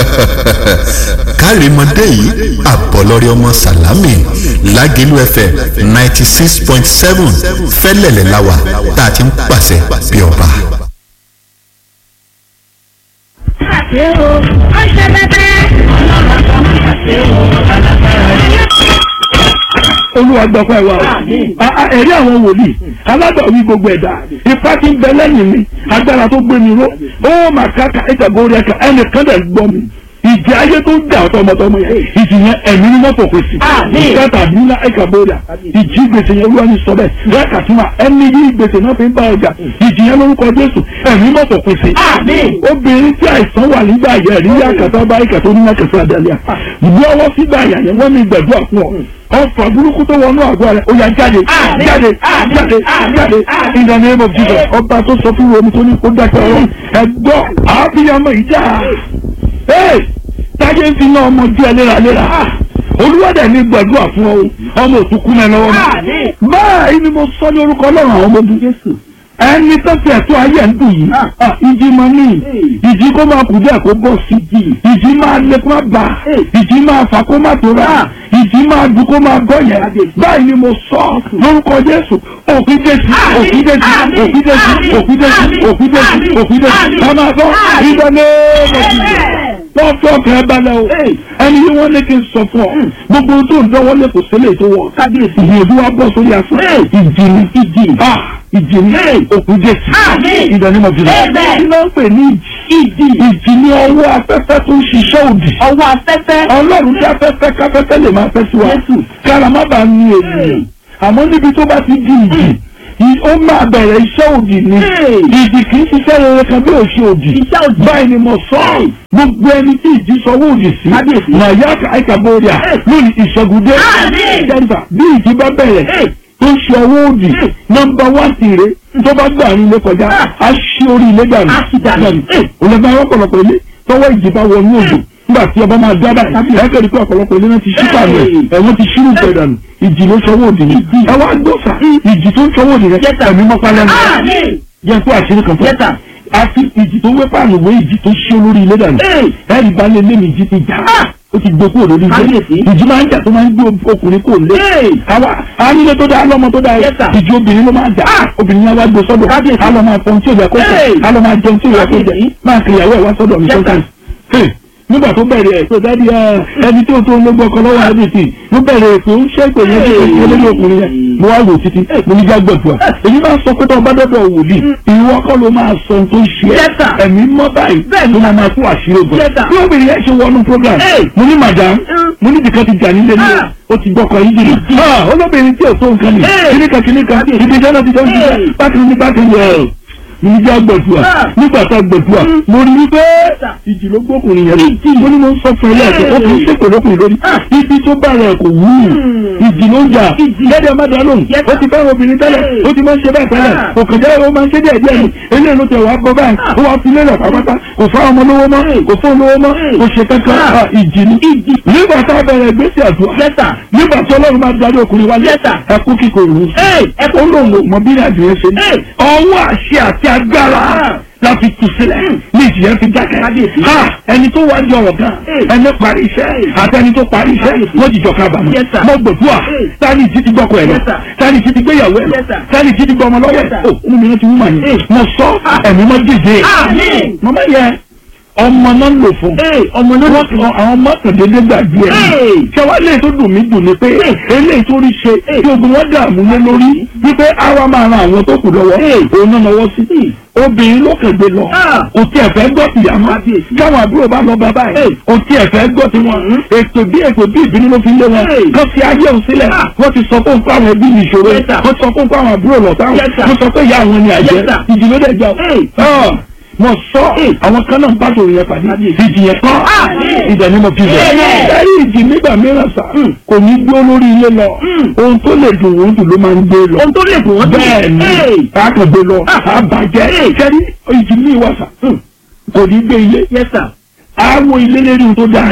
kárìmọ́dé yìí àbọ̀lọ́rẹ́ ọmọ sàlámì lágẹ̀lú fm ninety six point seven fẹ́lẹ̀lẹ̀ láwà tá a ti ń pàṣẹ bí ọba. ṣe o ó ṣe bẹbẹ. ọlọ́run kan máa ṣe o alágbára olúwa gbọ́pẹ́ wa o A- a- ẹ̀rí àwọn wòlíì alágbàwí gbogbo ẹ̀dá ipá tí ń bẹ lẹ́yìn mi agbára tó gbé mi ró ó mà káka ìtàgórí ẹ̀ka ẹnìkan dẹ̀ gbọ́ mi ìjì ayé tó ń jà ọ̀tọ̀ ọmọdọ́mọ yẹn ìjì yẹn ẹ̀mí ni wọ́n fòkè sí ìjì tàbí ńlá ẹ̀ka bóra ìjì gbèsè yẹn olúwa ní sọ bẹ́ẹ̀ lẹ́ẹ̀ka tí ma ẹni yí gbèsè náà fi ń bá ọjà ìjì yẹn lórúkọ jésù ẹ̀mí mọ̀ fòkè sí obìnrin tí àìsàn wà nígbà yẹn rí yàkàtà bá ìkàtà oníyàkàtà àdàlẹ́ à ìgbé ọwọ́ sígbà yà yẹn wọ́n mi gbàdúrà fún ọ ọfà burúkú tó wọnú àgọ́ rẹ̀ ó yá jáde jáde jáde jáde in the name of Jesus ọba tó sọ fún omi tó ní kó dákẹ́ ọ̀rọ̀ ẹ̀gbọ́ àbíyamọ ìjà ee táyé ń fi náà ọmọ jẹ́ léraléra olúwàdà ní gbàdúrà fún ọ ọmọ òtúkú mẹ́ lọ́wọ́ mi báyìí ni mo sọ ní orúkọ ọlọ́run àwọn ọmọ ọdún Jésù ẹni tó fi ẹ̀tọ́ ayé ẹ̀ ń dùn yìí ah, ìjì máa ní ìjì kó máa kù díẹ̀ kó bọ̀ sí ìjì máa lé kó máa bà ìjì máa fà kó máa tóra ìjì máa dùn kó máa gọ́ yẹn báyìí ni mo sọ lórúkọ Jésù òkú Jésù òkú Jésù òkú Jésù òkú Jésù òkú Jésù òkú Jésù ká máa sọ ìdáná wọ́n fọ́ ọkàn ẹ balẹ̀ o ẹni yìí wọ́n ní kí n sọ fún ọ gbogbo ohun tó ń dánwọ́ lé kò sílẹ̀ tó wọ̀ kábíyèsí ìyẹ̀dú wa bọ́ sórí aṣọ ìjì ni ìjì ìjì ni òkú jésù ìdánimọ̀ jùlọ kí ló ń pè ní ìjì ìjì ni ọwọ́ afẹ́fẹ́ tó ń ṣiṣẹ́ òdì ọwọ́ afẹ́fẹ́. ọlọ́run tí afẹ́fẹ́ káfẹ́fẹ́ lè máa fẹ́ sí wa kára má bàa ní ènìyàn àmọ́ níbi tó bá ti di ìjì ì- ó máa bẹ̀rẹ̀ iṣẹ́ òdì ni ìjì kì í ṣiṣẹ́ rere kan bí òṣì òdì báyìí ni mo sọ ọ́ gbogbo ẹni tí ìjì sọwọ́ òdì sí màyà àìkàbọ̀rìà lórí ìṣẹ́gùdé jẹ́nta bí ìjì bá bẹ̀rẹ̀ tó ń ṣe ọwọ́ òdì nọ́mbà wá sí rè tó bá gbà ní ilé kọjá á ṣí orí ilé dànù òlẹ́gbẹ́ àwọn ọ̀pọ̀lọpọ̀ ilé tọwọ́ ìjì bá wọnú òdò nígbà tí ọba máa dábàá ẹ kẹ́rì pé ọ̀pọ̀lọpọ̀ ilé náà ti ṣí pàmò ẹ̀ ẹ̀wọ̀n ti ṣírù pẹ̀ dànù ìjì ló sọwọ́ òdì ni ẹ wá gbọ́sà ìjì tó ń sọwọ́ òdì rẹ ẹ̀mí mọ́pá lẹ́nu jẹ́ kó àṣírí kan fún ẹ àfi ìjì tó wé pààlù wé ìjì tó ṣí olórí ilé dànù ẹ̀rì bá lé lé mi ìjì ti jà ó ti gbé kúrò lórí ilé ìjì máa ń jà tó máa ń gbé ọkùnrin kò lé àwa ànílé tó dáa lọ́mọ tó dáa ìjì obìnrin ló máa jà obìnrin yẹn wá gbé sọ́dọ̀ á lọ máa fọhun tí ò yẹ kó fọ á lọ máa jẹun tí ò yẹ kó jẹ máa kiri ìyàwó ẹ̀ wá sọ́dọ̀ mi sọ́kàn nígbà tó bẹ̀rẹ̀ ẹ̀ tó dáàdi ẹni tó tó ló gbọ́kọ lọ́wọ́ ẹ̀dẹ̀tì ló bẹ̀rẹ̀ ètò ń ṣe ìpè yẹn tó tó lórí ọkùnrin yẹn mo wá wò títí mo ní jágbọ̀dùà èyí máa sọ pé tó ọba dọ́dọ̀ wòlíì ìwọ kọ́ ló máa sọ ohun tó ń ṣe ẹ́ ẹ̀mí mọ́ báyìí ló máa máa fún àṣírí ogun bí obìnrin yẹn ṣe wọnú program mo ní madam mo ní bìkan ti jà nílé ní o ti gbọ́kọ̀ yìí jìnnà olóbìnrin tí ò tó nǹkan nì kíníkan kíníkan ibi iṣẹ́ náà ti jọ ń ṣiṣẹ́ bákan ní bákan yẹn níjà gbẹ̀dùà nígbà tá a gbẹ̀dùà mo rí wípé ìjì ló gbókùnrin yẹn mo ní mo ń sọ fún ẹ lẹ́ẹ̀kẹ́ ó kì í ṣèpè lókùnrin lórí ibi tó bá rẹ̀ kò wú ìjì ló ń jà lẹ́dẹ̀ má dá lóhùn ó ti fẹ́ràn obìnrin tẹ́lẹ̀ ó ti máa ń ṣe bẹ́ẹ̀ tẹ́lẹ̀ òkè jẹ́ ó máa ń ṣe díẹ̀ díẹ̀ ni eléyìí ló tẹ̀ wá gbọ́ báyìí ó wá fi lélẹ̀ pátápátá kò fá ọmọ lówó mọ́ kò fún olówó mọ́ kò ṣe kankan Ah, ìjì ni nígbà tá a bẹ̀rẹ̀ ìgbésẹ̀ àdúrà nígbà tí ọlọ́run máa darí ọkùnrin wa ẹkú kíkorò ẹkú lòun mọ bí ìrìnàjò yẹn ṣe ní ọwọ́ àṣẹ àti agbára láti tù sílẹ̀ ní ìjìyà fi dákẹ́. ha ẹni tó wá di ọ̀rọ̀ gan ẹni parí iṣẹ́ àti ẹni tó parí iṣẹ́ wọ́n jìjọ kábàámọ̀. mo gbẹ̀dúà tani ìjì ti gbọ́kọ̀ ẹ̀ lọ tani ìjì ti gbéyàwó ẹ̀ lọ tani ìjì ti gbọ́ ọmọ lọ́wọ́ ẹ̀ o inú mi náà ti wú màá yẹn mo sọ ẹ̀mí mọ́ dìde. màmá yẹ ọmọ náà ń lò fún ọmọ náà wọ́n sọ àwọn mọ́tòdédé gbàgbé ẹ̀ ṣẹwàá lè tó dùn mí dùn ni pé eléyìí tó rí ṣe tí ogun wọn dààmú lé lórí wípé àwa máa ran àwọn tó kù lọ́wọ́ òun náà lọ́wọ́ sí obìnrin ló kẹ̀gbẹ́ lọ kò tí ẹ̀ fẹ́ gbọ́ tìyà mọ́ káwọn àbúrò bá lọ bàbá ẹ̀ kò tí ẹ̀ fẹ́ gbọ́ tiwọn ètò bí ètò bí ìbínú ló fi lé wọn kọ́ fi ayé òun sílẹ̀ wọ́n ti sọ fún nǹkan àwọn ẹbí mi ìṣòro wọ́n sọ fún nǹkan àwọn àbúrò lọ́tàwọn wọ́n sọ pé ìyá àwọn ni àjẹ́ ìdílé dẹ̀ jà ọ́ mo sọ àwọn kan náà bá tòun yẹn pàdé ìjì yẹn kọ́ ìdẹ̀ ni mo fi bẹ̀. ẹ̀rí ìjì nígbà mìíràn sá kò ní gbé olórí ilé lọ ohun tó lè dùn wọ́n dùn ló máa ń gbé lọ. ohun tó lè dùn wọ́n dùn bẹ́ẹ̀ ni a kò gbé lọ a bàjẹ́ kẹ́rí ìjì mi wà sá kò ní gbé ilé àwọn ilé lérí ohun tó dáa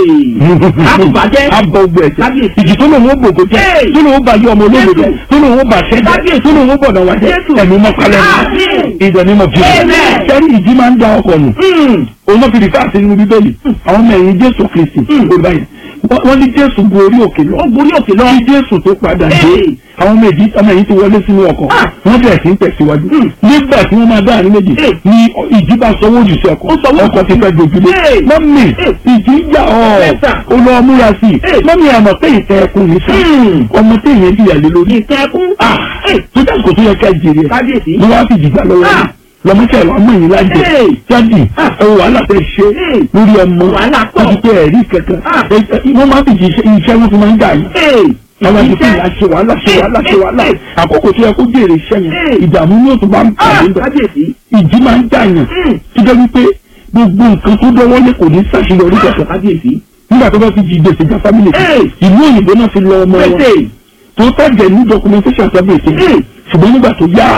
àbùbàjẹ́. abọ gbẹ ẹsẹ Kábíyèsí. ìjì tó lòun ó gbògbó jẹ Hey. tó lòun ó bàjẹ́ ọmọ olóògbé jẹ tó lòun ó bàṣẹ jẹ Kábíyèsí. tó lòun ó bọ̀dọ̀ wá jẹ Jésù. ẹ̀mí mọ́kálẹ̀ Àmín. ìdọ̀ ní mọ̀ fi Amen. sẹ́ni ìjì máa ń da ọkọ̀ nù òun náà fi rìfà sí nínú bíbélì àwọn ọmọ ẹ̀yìn jésù kristi olùbá yẹn Wọ́n- wọ́n ní jésù gun orí òkè lọ ó borí òkè lọ. kí jésù tó padà dé Hey. àwọn ọmọ ẹ̀yìn ọmọ ẹ̀yìn ti wọlé sínú ọkọ̀ Ah. wọ́n bẹ̀rẹ̀ sí ń tẹ̀síwájú nígbà tí wọ́n máa dá àárín méjì Hey. ni ìjì bá sọwọ́ òjì sí ọkọ̀ Ó sọwọ́ ọkọ̀ ti fẹ́ dojúlé Hey. mọ́mì Hey. ìjì ń jà ọ́ Yes, sir. ó lọ múra sí i Hey. mọ́mì àmọ̀ pé ìtẹ́ ẹkùn ní sá Hmm. ọmọ tí èèyàn jìyà lé lórí ìtẹ̀kùn. ah tó dà kó tó yẹ ká jèrè ẹ̀ kábíyèsí. ni wọ́n á fi jìgbà lọ́wọ́ Ah. lọ́mọ́sẹ̀ ọmọ yìí lájẹ Hey. jáde Ah. ẹ̀wọ̀ wàhálà tẹ̀ ṣe Hey. lórí ọmọ Wàhálà pọ̀. láti tẹ ẹ̀rí kankan Ah. Ẹ- ẹ- wọ́n máa fi jíṣẹ́ iṣẹ́ wọn fi máa ń dà yín àwọn àti fún ìyá ṣe wàhálà ṣe wàhálà ṣe wàhálà àkókò tó yẹ kó jèrè iṣẹ́ yẹn Hey. ìdààmú yóò tún bá ń pàdé bẹ̀ kábíyèsí. ìjì máa ń dà yàn Hmm. tó jẹ́ wípé gbogbo nǹkan tó dọ́wọ́ lé kò ní ṣàṣeyọrí kankan kábíyèsí. nígbà tó bá fi jí gbèsè já fámìlì kan Hey. ìlú òyìnbó náà fi lọ ọmọ wọn pèsè. tó tẹ̀jẹ̀ ní documentation tàbí èsì Hey. ṣùgbọ́n nígbà tó yá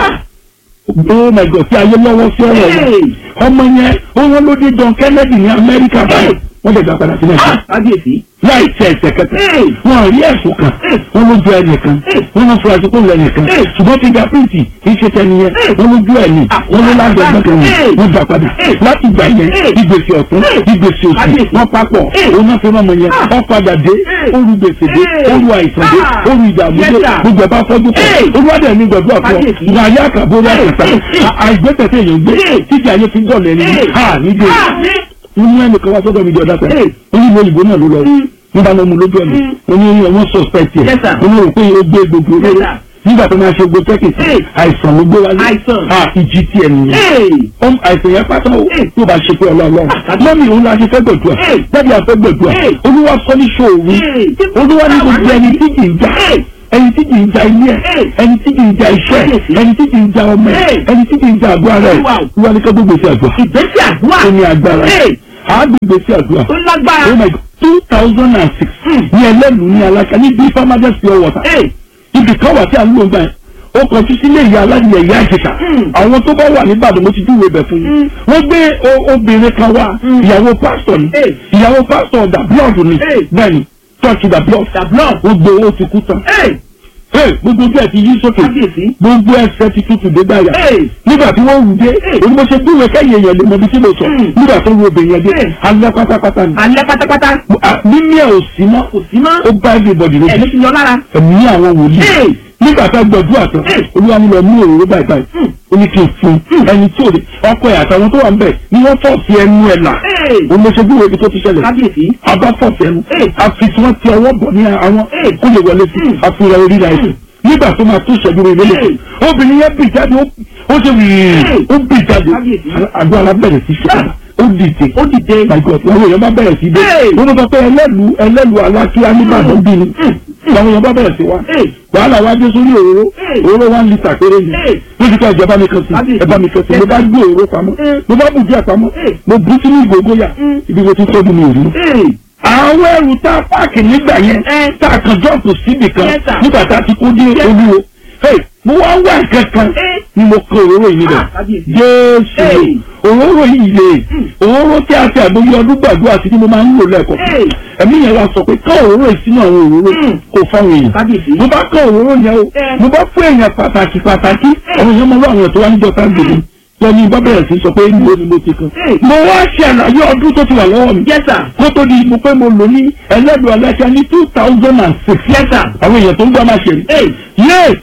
oh my god tí ayé lọ́wọ́ sí ọ̀rọ̀ yẹn Hey. ọmọ yẹn ó wọ́n ló dé John Kennedy ní Amẹ́ríkà báyìí wọ́n lè gbà padà sí Nàìjíríà kábíyèsí. láì tẹ ẹsẹ̀ kẹta Hey. wọn rí ẹ̀sùn kan Hey. wọn ló ju ẹnìkan Hey. wọn ló fura sí kó lọ ẹnìkan Hey. ṣùgbọ́n fingerprint kì í ṣe tẹni yẹn Hey. wọn ló ju ẹni Ah, wọn ló lájọ gbọ́dọ̀ Hey. yẹn wọn gbà padà Hey. láti gbà yẹn Hey. ìgbésẹ̀ ọ̀tún Hey. ìgbésẹ̀ òsì Kábíyèsí. wọn papọ̀ Hey. òun náà fi rán ọmọ yẹn Ah. wọn padà dé Hey. oru gbèsè dé Hey. oru àìsàn dé Ah. oru ìdààmú dé Yes, sir. gbogbo ẹ̀ bá fọ́jú pọ̀ Hey. olúwadẹ̀ ní gbọ̀dọ̀ àpọ̀ Kábíyèsí. ìgbà ayé àkàbọ̀ orí àkàtà Hey. Hey. àìgbẹ́tẹ̀tẹ̀ èèyàn gbé Hey. títí ayé fi ń dọ̀lẹ́ ní Hey. ha nídìí Ah, ní. wọ́n ní ẹnìkan wá sọ́dọ̀ mi di ọ̀dà kan Hey. wọ́n ní ìlú òyìnbó náà ló lọ rí nígbà náà mo lójú ọ̀nà wọ́n ní wọ́n suspect yẹ Yes, sir. wọ́n ní rò pé ó gbé gbogbo Yes, olóró sir. nígbà tó máa ṣe gbogbo tẹ́kìtì Hey. àìsàn ló gbé wálé Àìsàn. ah ìjì tiẹ̀ nìyẹn Hey. ọm àìsàn yẹn pátá o Hey. tó bá ṣe pé ọlọ́ọ̀lọ́ Ah, mọ́mí òun la ṣe fẹ́ gbẹ̀dùà Hey. jáde àfẹ́ gbẹ̀dùà Hey. olúwa sọ ní ṣòwò Hey. olúwa ní gbogbo ẹni tí kì í já Hey. ẹni tí kì í ja ilé ẹ Hey. ẹni tí kì í ja iṣẹ́ Hey. ẹni tí kì í ja ọmọ ẹ Hey. ẹni tí kì í ja àgọ́ ara ẹ Wow. olúwa ní ká gbogbo sí àgbà ìgbésẹ̀ àdúrà. ó ní agbára Hey. àágbègbè sí àdúrà ó lágbára. oh my god two thousand and six ní ẹlẹ́nu ní aláṣà ní bí farmers pure water Hey. ibi kan wà tí a ń lò ń gbà yẹn ó kọjú sílé ìyá aládìyẹ ìyá àjẹsà Mm. àwọn tó bá wà níbàdàn mo ti júwèé bẹ̀ fún yín Mm. wọ́n gbé o- obìnrin kan wá Mm. ìyàwó pásítọ̀ ni Hey. ìyàwó pásítọ̀ da blood ni Hey. bẹ́ẹ̀ ni church da blood Dablon. gbogbo owó ti kú tán Hey. Hey, gbogbo ojú ẹ̀ ti yí sókè kábíyèsí. gbogbo ẹsẹ̀ ti tutù dé gbàyà Hey. nígbà tí wọ́n wù dé Hey. òní mo ṣe dúró kẹ́yìn èèyàn lè mọ ibi tí mo sọ Mm. nígbà tó wo obìnrin yẹn dé Hey. alẹ́ pátápátá ni alẹ́ pátápátá. Ah, mímí ẹ̀ ò sí mọ́ kò sí mọ́. ó bá everybody lójú ẹ̀mí ti lọ lára. ẹ̀mí àwọn wòlíì Hey. nígbà tá a gbọdúrà tán Hey. olúwa mi lọ mú òróró báyìí báyìí Hmm. ó ní kí n fún un ẹni tí ò lè ọkọ ẹ̀ àtàwọn tó wà ń bẹ̀ ni wọ́n fọ̀ sí ẹnu ẹ̀ là Hey. òun ló ṣe bí wo ibi tó ti ṣẹlẹ̀ kábíyèsí. abá fọ̀ sí ẹnu Hey. àfi tí wọ́n ti ọwọ́ bọ̀ ní àwọn Hey. kó lè wọlé sí Hmm. àfihàn orí rẹ̀ Hmm. nígbà tó máa tó ìṣẹ́jú rẹ̀ lélẹ̀ Hey. obìnrin yẹn bì jáde ó ó ṣe wìrì Hey. ó bì jáde Kábíyèsí. àdó alábẹ̀rẹ̀ sí ṣe Ah. ó dìde ó dìde. my god àwọn èèyàn bá bẹ̀rẹ̀ sí dé Hey. wọ́n ló sọ pé ẹlẹ́lu ẹlẹ́lu alákíá nígbàdàn bí ni àwọn èèyàn bá bẹ̀rẹ̀ sí wá Hey. wàhálà wá dé sórí òróró Hey. òróró one litre péré ni Hey. lójú ká ìjọba mi kan sí Kábíyèsí. ẹ̀bá mi kan sí mo bá gbé òróró pamọ́ Hey. mo bá bù díẹ̀ pamọ́ Hey. mo bù sínú ìgògóyà Mm. ibi mo ti tọ́jú mi ò rí Hey. àwọn ẹrù tá a páàkì nígbà yẹn Eh. tá a kàn jọ́ọ̀pù síbì kan Yes, sir. nígbà tá a ti kó dé Yes. olúwo Hey, mo wá wá nǹkan kan Eh. ni mo kó òróró yìí níbẹ̀ Ah, kábíyèsí. jésù Hey. òróró yìí lè òróró tí a fi àgbóyé ọdún gbàdúrà sí ni mo máa ń lò lẹ́ẹ̀kọ́ Hey. ẹ̀mí yẹn wá sọ pé ká òróró yìí sínú àwọn òróró Mm. kò fáwọn èèyàn kábíyèsí. mo bá kọ́ òróró yẹn o Eh. mo bá fún èèyàn pàtàkì pàtàkì Eh. àwọn èèyàn mọ lọ́wọ́ àwọn tó wá níjọ tá gbèrè lẹ́ni bá bẹ̀rẹ̀ sí sọ pé níbo ni mo ti kan Eh. mo wá ṣe àlàyé ọdún tó ti wà lọ́wọ́ mi Yes, sir. kó tó di mo pé mo lò ní ẹlẹ́dùn aláṣẹ ní two thousand and six Yes, sir. àwọn èèyàn tó ń gbọ́ máa ṣe rí Hey. yé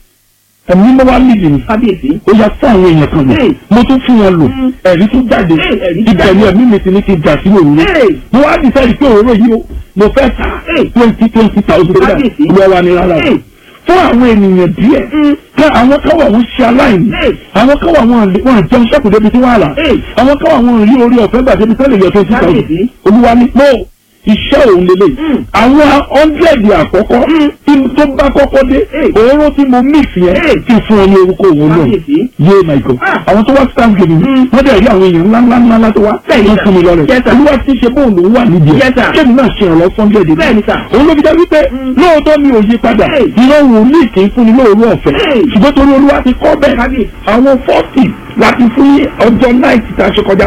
ẹ̀mí mo wá nídìí ni kábíyèsí. ó yà fún àwọn èèyàn kan lò Hey. mo tún fún wọn lò Mm. ẹ̀rí tún jáde Hey, ẹ̀rí ibẹ̀ jáde. ni ẹ̀mí mi ti ní kí n jà sí òróró Hey. mo wá decide pé òróró yìí o mo fẹ́ ta Hey. twenty twenty thousand naira Kábíyèsí. lọ wa ní rárá o Hey. fún àwọn ènìyàn díẹ̀ Mm. ká àwọn kan wà wọ́n ṣe aláìní Hey. àwọn kan wà wọ́n wọ́n jẹun sẹ́kù débi tí wọ́n á là Hey. àwọn kan wà wọ́n rí orí ọ̀fẹ́ gbà débi tẹ́lẹ̀ yọ twenty thousand Kábíyèsí. olúwa ní pé iṣẹ́ òun lélẹ̀ Mm. àwọn hundred àkọ́kọ́ Mm. tí tó bá kọ́kọ́ dé Hey. òróró tí mo mix yẹn Hey. kí n fún ọ ní orúkọ òun náà kábíyèsí. yé my god Ah. àwọn tó wá stand gidi ni Mm. wọ́n dẹ̀ rí àwọn èèyàn ńlá ńlá ńlá ńlá tó wá Bẹ́ẹ̀ni, wọ́n sir. fún mi lọ rẹ̀ Yes, sir. olúwa ti ṣe bóun lòún wà nídìí Yes, sir. kéèmí náà ṣe ìrànlọ́ hundred ni Bẹ́ẹ̀ni, sir. òun ló fi jẹ́ wípé Mm. lóòótọ́ mi ò yí padà Hey. ìran wòlíì kì í fún ni lóòrú ọ̀fẹ́ Hey. ṣùgbọ́n torí olúwa ti kọ́ bẹ́ẹ̀ Kábíyèsí. àwọn forty láti fún ní ọjọ́ náìtì tá a ṣe kọjá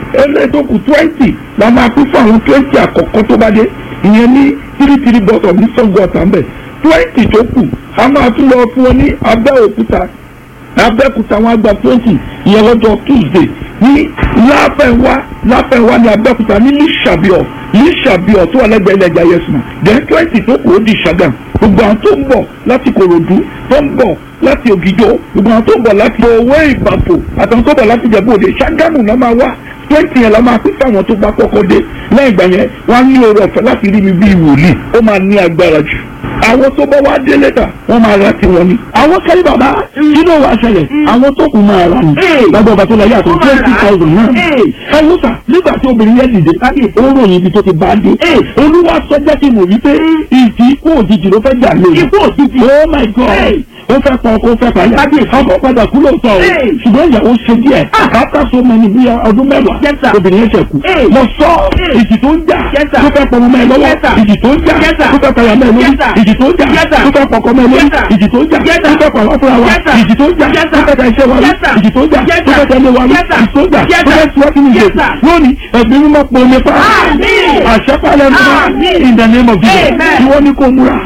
ẹlẹ́ tó kù twenty la máa pín fún àwọn twenty àkọ́kọ́ tó bá dé ìyẹn ní three three bottle ní Ṣàngó Ọ̀tà ńbẹ̀ twenty tó kù a máa tún lọ fún wọn ní Abẹ́òkúta Abẹ́òkúta wọn á gba twenty ìyẹn lọ́jọ́ Tuesday ní láfẹ̀wá láfẹ̀wá ní Abẹ́òkúta ní Lísàbíọ̀ Lísàbíọ̀ tó wà lẹ́gbẹ̀ẹ́ ilẹ̀ Jayesma then twenty tó kù ó di Ṣàgàm gbogbo àwọn tó ń bọ̀ láti Kòròdú tó ń bọ̀ láti Ògìjó gbogbo àwọn tó ń bọ̀ láti Owó Ìbàfò àtàwọn tó ń bọ̀ láti Ìjẹ̀bú Òde Ṣàgámù náà máa wá twenty yẹn la máa pín fáwọn tó bá kọ́kọ́ dé lẹ́yìn ìgbà yẹn wọ́n á ní oore ọ̀fẹ́ láti rí mi bíi wòlíì ó máa ní agbára jù àwọn tó bá wá dé lẹ́tà wọ́n máa ra tiwọn ni. àwọn kẹ́lí bàbá kí ló wàá ṣẹlẹ̀ àwọn tó kù máa ra ni. lábẹ́ ọba tó lọ yàtọ̀ twenty thousand náà. ẹ wò sà nígbà tí obìnrin yẹn dìde ó ròyìn ibi tó ti bá dé. olúwa sọ jẹ́ kí mo rí pé ìdí ikú òjijì ló fẹ́ jà lórí. ikú òjijì oh my god ó fẹ́ pọ̀ kó fẹ́ pàyà. ọkọ̀ padà kú lóòótọ́ o ṣùgbọ́n ìyàwó ṣe díẹ̀ after so many bí ọdún mẹ́wàá obìnrin yẹn ṣe kú. mo sọ ìjì tó ń jà tó fẹ́ pọ̀ mọ́ ẹ lọ́wọ́ ìjì tó ń jà tó fẹ́ pàyà mọ́ ẹ lórí ìjì tó ń jà tó fẹ́ pọ̀kọ́ mọ́ ẹ lórí ìjì tó ń jà tó fẹ́ pọ̀ lọ́fúnra wa ìjì tó ń jà tó fẹ́ ta iṣẹ́ wa rí ìjì tó ń jà tó fẹ́ tẹ̀lé wa rí ìjì tó ń jà tó fẹ́ tiwọ́ sínú ìjì lónìí ẹ̀gbẹ́ mímọ́ pọ̀ nípa àṣẹ́pálẹ̀ mímọ́ in the name of Jesus tí wọ́n ní kó múra.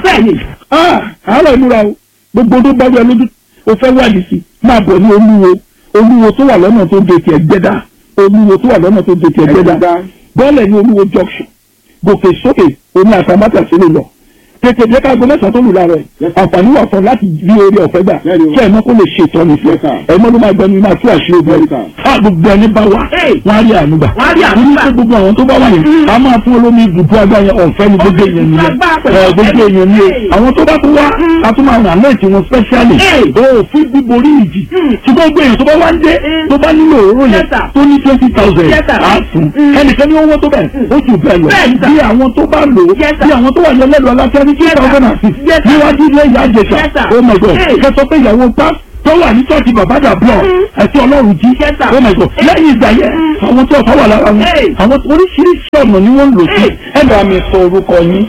àárọ̀ ìmúra o gbogbo tó bá wẹ lójú o fẹ́ wádìí sí máa bọ̀ ní olúwo olúwo tó wà lọ́nà tó de tiẹ̀ gbẹ́dá olúwo tó wà lọ́nà tó de tiẹ̀ gbẹ́dá bọ́ọ̀lẹ̀ ní olúwo junction gòkè sókè oní àtàmátà sílẹ̀ lọ tètè jẹ́ ká gbọ́ mẹ́sàn-án tó lù lára ẹ̀ àǹfààní wà fún láti rí orí ọ̀fẹ́ gbà kí ẹ̀mọ́ kó lè ṣe ìtọ́ni fún ẹ̀ ẹ̀mọ́ ló máa gbẹnu máa tú àṣírí obìnrin á gbogbo ẹni bá wà wọ́n á rí ànúgbà wọ́n ní gbogbo àwọn tó bá wà yẹn a máa fún olómi ibùdó agbá yẹn ọ̀fẹ́ ní gbogbo èèyàn nìyẹn gbogbo èèyàn ni àwọn tó bá tó wá a tún máa ràn lẹ́ẹ̀tì wọn specially o fún bíborí ìjì ṣùgbọ́n gbogbo èèyàn tó bá wá ń dé tó bá nílò òróró yẹn tó ní twenty thousand á fún ẹnìkan ní owó tó bẹ̀ ó jù bẹ́ẹ̀ lọ bí àwọn tó bá lò ó bí àwọn tó wà ní ẹlẹ́lu aláfẹ́ ní two thousand and six níwájú ilé ìyá àjẹsà oh my god kẹsọ pé ìyàwó pa tó wà ní ṣọ́ọ̀ṣì bàbá dàbọ̀ ẹ̀sìn ọlọ́run jí oh my god lẹ́yìn ìgbà yẹn àwọn tó ọ̀fà wà lára wọn àwọn oríṣiríṣi ọ̀nà ni wọ́n ń lò sí. ẹ bá mi sọ orúkọ yín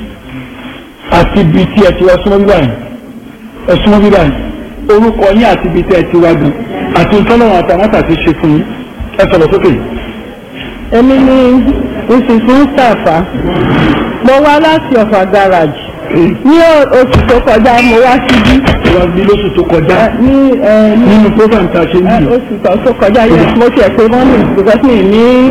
àti ibi tí ẹ ti wá súnmọ́ bíbá yìí ẹ súnmọ́ bíbá yìí orúkọ yín àti ibi tí ẹ ti wá gan àti ìtọ́lọ́run àtàwọn àti ṣe fún yín ẹ sọ̀rọ̀ sókè. èmi ni mrs mustapha mo wá láti ọ̀fà garage ní oṣù tó kọjá mo wá síbí. wá bí lóṣù tó kọjá ní ẹ ní nínú program tá a ṣe ń ẹ, bì. oṣù tó tó kọjá yẹn mo tiẹ̀ pé mọ́mì because mi ní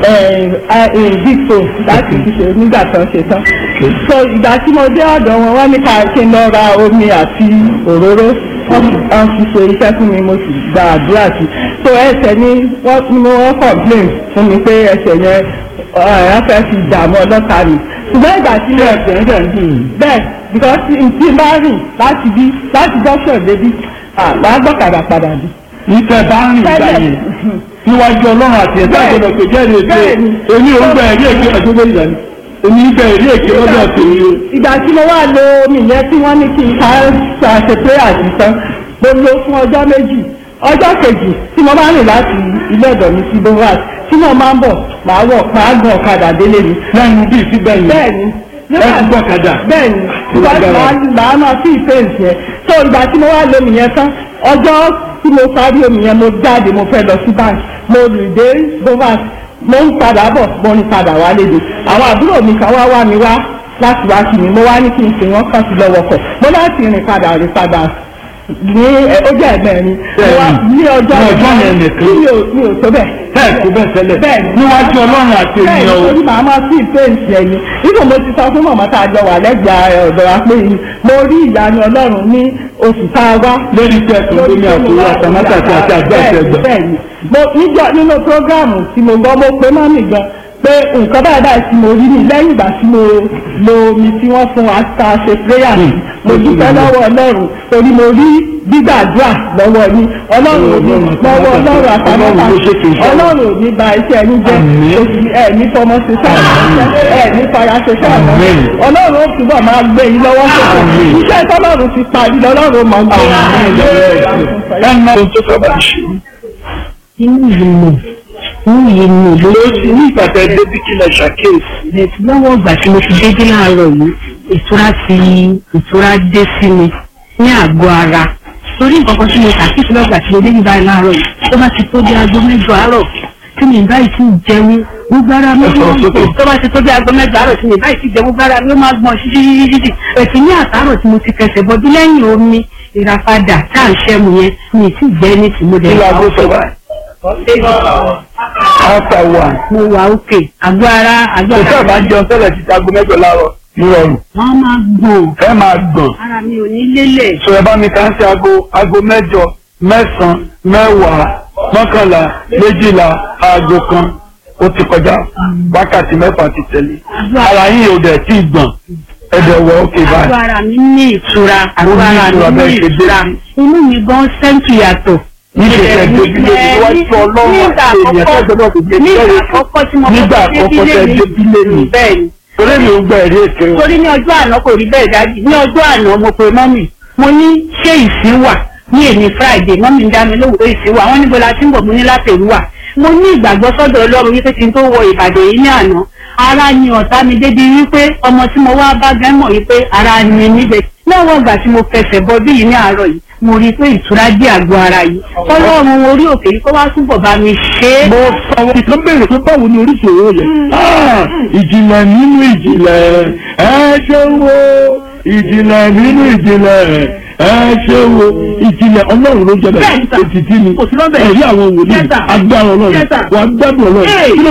big phone láti fi ṣe nígbà tó ń ṣe tán. so ìgbà tí mo dé ọ̀dọ̀ wọn wọ́n ní ká kí n lọ ra omi àti òróró wọ́n fi ṣe iṣẹ́ fún mi mo sì gba àdúrà sí so ẹsẹ̀ ni wọ́n ni mo wọ́n complain fún mi pé ẹsẹ̀ yẹn wọ́n fẹ́ fi dààmú ọlọ́ta mi ṣùgbọ́n ìgbà tí mo ẹsẹ̀ ń dẹ̀ ń dùn. bẹ́ẹ̀ because tí n bá rìn láti bí láti junction débi àgbà gbọ́kadà padà bí. ìtẹ̀ bá ń rìn ìgbà yẹn níwájú ọlọ́run àti ẹ̀dá Bẹ́ẹ̀. ìgbọ̀dọ̀ pé jẹ́rìí èké Bẹ́ẹ̀ni. èmi ò ń gba ẹ̀rí èké ọjọ́ bẹ́ẹ̀ ìgbà ni èmi ń gba ẹ̀rí èké lọ́dọ̀ tèmi o. ìgbà tí mo wá lo omi yẹn tí wọ́n ní kí n ká ṣe pé àdìsán mo lo fún ọjọ́ méjì ọjọ́ kejì tí mo bá rìn láti ilé ọ̀dọ̀ mi sí bovas tí mo máa ń bọ̀ màá wọ̀ màá gun ọ̀kadà délé mi. lẹ́nu bíi sí bẹ́ẹ̀ bẹ́ẹ̀ni Ẹ gbọ́ ọ̀kadà? bẹ́ẹ̀ni Ó lágbára. màá màá máa fi ìfẹ́ǹsì yẹn so ìgbà tí mo wá lo omi yẹn tán ọjọ́ tí mo parí omi yẹn mo jáde mo fẹ́ lọ sí bank mo rìn dé bovas mo ń padà bọ̀ mo ń padà wá léde àwọn àbúrò mi kan wá wá mi wá láti wá kí mi mo wá ní kí n sè wọ́n kàn sí lọ́wọ́ kọ̀ mo láti rìn padà rìn padà ní ẹ, ó jẹ́ ẹ̀gbẹ́ mi mo wá ní ọjọ́ Ní ọjọ́ yẹn nìkan. mi ò mi ò tó bẹ́ẹ̀ bẹ́ẹ̀ kó bẹ́ẹ̀ tẹ́lẹ̀ Bẹ́ẹ̀ni. níwájú ọlọ́run àti bẹ́ẹ̀ ènìyàn o. ni màá máa sí ìfẹ́ǹsì ẹ̀yìn nínú mo ti sọ fún màmá tá a jọ wà lẹ́gbẹ̀ẹ́ ọ̀dọ̀ wa pé mo rí ìyanu ọlọ́run ní oṣù tá a wá lórí tẹ kòlómi àkóró àtàmátà àti àti àgbà àtẹgbà. bẹ́ẹ̀ni mo níjọ nínú prógáàmù tí mo gbọ́ mo pé mọ́mì gan pé nǹkan báyìí báyìí tí mo rí ni lẹ́yìn ìgbà tí mo lo omi tí wọ́n fún wa tá a ṣe prayer sí mo dúpẹ́ lọ́wọ́ ọlọ́run torí mo rí gbígbàdúrà lọ́wọ́ yín ọlọ́run ò ní lọ́wọ́ ọlọ́run àtàmọ́tà Ọlọ́run ló ṣètò iṣẹ́. ọlọ́run ò ní ba iṣẹ́ yín jẹ́ Àmín. oṣù ẹ̀ ní fọmọ ṣe sáà ẹ̀ ní fara ṣe sáà Àmín. ọlọ́run ó túbọ̀ máa gbé yín lọ́wọ́ sọ̀rọ̀ Àmín. iṣẹ́ tọ́lọ́run ti parí lọ́lọ́run mọ̀ ń gbé ẹnna ohun tó sábà ṣe inú yìí nù inú yìí nù ló ló ti ní ìgbàgbẹ́ débi kí lẹ ṣàkíyèsí. bẹ̀rẹ̀ lọ́wọ́ ìgbà tí mo ti dédé láàárọ̀ yìí ìtura ti ìtura dé sí mi ní àgọ́ ara torí nǹkan kan tí mo ṣàkíyèsí lọ́gbà tí mo dédé báyìí láàárọ̀ yìí tó bá ti tó dé aago mẹ́jọ àárọ̀ tí mi báyìí ti jẹun gbogbo ara mi Ẹ sọ̀rọ̀ máa ń sókè. gbọ̀n tó bá ti tó bí aago mẹ́jọ àárọ̀ tí mi báyìí ti jẹun gbogbo ara mi ó máa gbọ̀n ṣíṣíṣíṣí ètò ní àtàrọ̀ tí mo ti fẹsẹ̀ bọ́dún lẹ́yìn omi ìràpadà tá à ń ṣẹ́mu yẹn mi ì tí gbẹ́ ní tìmọ́dẹ̀ kí laago sọ báyìí after one mo wà òkè àgọ́ ara àgọ́ kò sáà ara máa ń jẹun tẹ́lẹ̀ títí aago mẹ́jọ láàárọ̀ nírọ̀rùn wọ́n máa gbọ̀n ẹ máa gbọ̀n ara mi ò ní lélẹ̀ sọ ẹ bá mi kàn sí aago aago mẹ́jọ mẹ́sàn-án mẹ́wàá mọ́kànlá méjìlá aago kan ó ti kọjá wákàtí mẹ́fà ti tẹ̀lé ara yín ò dẹ̀ tí ì gbọ̀n ẹ̀dẹ̀ wọ òkè àgọ́ báyìí ara mi ní ìtura àgọ́ ní ara ìtura mi ní bẹ́ẹ̀ ṣe dé ìtura sí. inú mi gan sẹ́ńtù yàtọ̀. níṣẹ́ tẹ̀ débi lé ní wájú ọlọ́run nígbà àti èèyàn àkọ́kọ́ tẹ́jọ́ náà ti gbé nígbà bẹ́ẹ̀ àkọ́kọ́ tí mo nígbà kọ́kọ́ àkọ́kọ́ tẹ́ débílé débi lé mi ní bẹ́ẹ̀ ni torí mi ò gbọ́ ẹ̀rí èké o. torí ní ọjọ́ àná kò rí bẹ́ẹ̀ dájú ní ọjọ́ àná mo pe mọ́mì mo ní ṣé ìsín wà ní èmi friday mọ́mì ń dá mi lóhùn pé ìsín wà wọ́n níbo la ti ń bọ̀ mo ní látẹ̀rú wà mo ní ìgbàgbọ́ sọ́dọ̀ ọlọ́run wípé kí n tó wọ ìbàdàn yìí ní àná ara ni ọ̀tá mi débi wípé ọmọ tí mo wá bá gán mọ̀ wípé ara ni níbẹ̀ lọ́wọ́ ìgbà tí mo fẹsẹ̀ bọ bí yìí ní àárọ̀ yìí mo rí i pé ìtura dé àgọ́ ara yìí ọlọ́run orí òkè yìí kó wá túbọ̀ bá mi ṣe é. mo sọ wọn ìkan béèrè pé báwo ni oríṣi òwò yẹn. Ah, ìjìnlẹ̀ nínú ìjìnlẹ̀ ẹ ṣe wo ìjìnlẹ̀ nínú ìjìnlẹ̀ ẹ ṣe wo ìjìnlẹ̀ ọlọ́run ló jẹ́bẹ̀ Bẹ́ẹ̀ni sà. ètìtì ni Kò sí lọ́bẹ̀. ẹ̀rí àwọn wòlíì Yes, sir. agbára ọlọ́run Yes, sir. wà á gbádùn ọlọ́run Hey. kí ló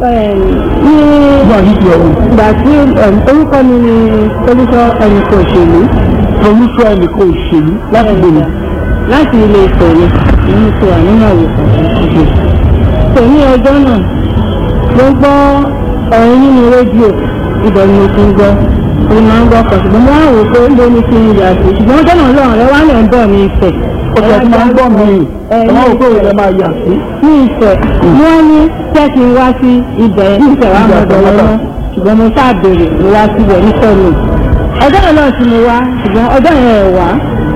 ní wà nídìí ọ̀run ìgbà tí um, orúkọ mi ni olùsọ ẹnìkan òṣèlú olùsọ ẹnìkan òṣèlú láti gbòòrò láti ilé ìfẹ̀yẹ èyí tó wà nínú àwòkọ́ tò ní ọjọ́ náà mo gbọ́ ọ̀rọ̀ nínú rédíò ibẹ̀ ni mo ti ń gbọ́ mo máa ń gbọ́ ọkọ̀ ṣùgbọ́n mo wá wò pé ló ní kí n yà sí ṣùgbọ́n ọjọ́ náà lọ́rùn rẹ wá lẹ̀ ń bọ̀ ní ìfẹ́ ọ̀sẹ̀ tí máa ń gbọ́ mi ẹ ẹ̀ máa wò pé òun ẹ̀ máa yà sí. ní ìfẹ́ wọ́n ní jẹ́ kí n wá sí ibẹ̀ ní ìfẹ́ wa mọ̀ bọ̀ lọ́wọ́ ṣùgbọ́n mo ṣáà béèrè mo wá síbẹ̀ nífẹ̀ mi ọjọ́ yẹn náà tí mo wá ṣùgbọ́n ọjọ́ yẹn ẹ̀ wá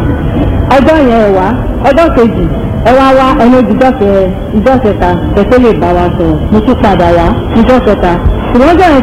ọjọ́ yẹn ẹ̀ wá ọjọ́ kejì ẹ wá wá ẹni ojújọ́ kẹ ìjọ́ kẹta kẹtẹ́ lè bá wa sọ̀rọ̀ mo tún padà wá ìjọ́ kẹta ṣùgbọ́n ọjọ́ yẹn